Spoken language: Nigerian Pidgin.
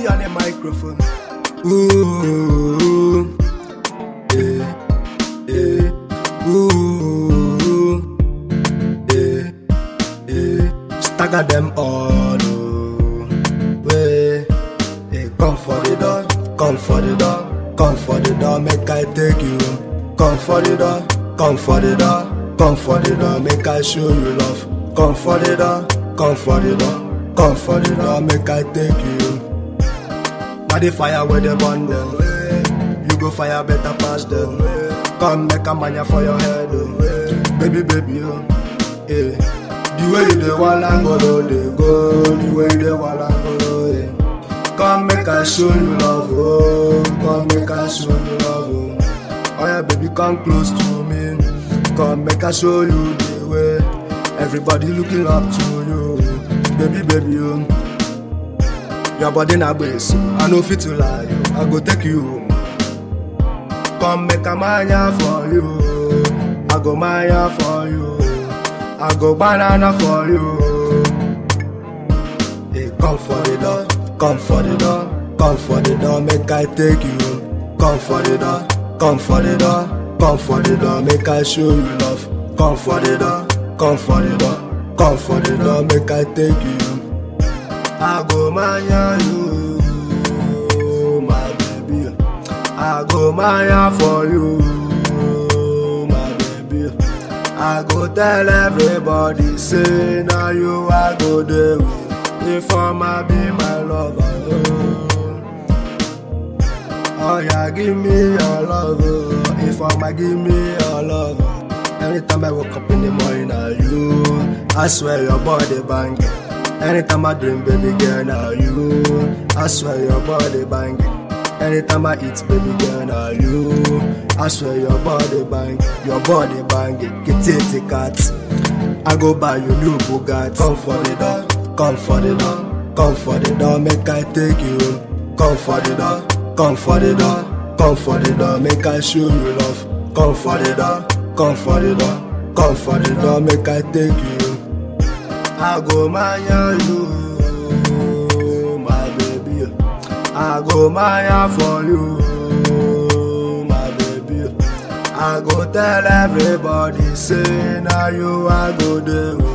G on the microphone. Ooh, yeah, yeah, ooh, yeah, yeah. Stagger them all, oh, way. Hey, come for the door, come for the door, come for the door, make I take you home. Come for the door, come for the door, come for the door, make I show you love. Come for the door, come for the door, come for the door, make I take you home. Now the fire where they burn them. You go fire better pass them. Come make a mania for your head, oh. baby, baby, oh. Yeah. The way you dey walla go, they go. The way you dey walla go, yeah. Come make I show you love, oh. Come make I show you love, oh. Oh yeah, baby, come close to me. Come make I show you the way. Everybody looking up to you, baby, baby, oh. Your body na base, I no fit to lie, I go take you home. Come make a mania for you, I go mania for you, I go banana for you. Hey, come for the door, come for the door, come for the door, make I take you home. Come for the door, come for the door, come for the door, make I show you love. Come for the door, come for the door, come for the door, make I take you home. I go mania you, my baby. I go mania for you, my baby. I go tell everybody, say now you I go there with. If I'ma be my lover, oh. oh yeah, give me your love, oh. If I'ma give me your love, oh. Anytime I wake up in the morning, now you, I swear your body banging. Anytime I dream, baby girl, now you. I swear your body banging. Anytime I eat, baby girl, now you. I swear your body bang, your body banging. Get it, cat. I go buy you new Bugatti. Come for the door, come for the door, come for the door, make I take you home. Come for the door, come for the door, come for the door, make I show you love. Come for the door, come for the door, come for the door, make I take you home. I go mania you, my baby. I go mania for you, my baby. I go tell everybody, say now you I go there. with.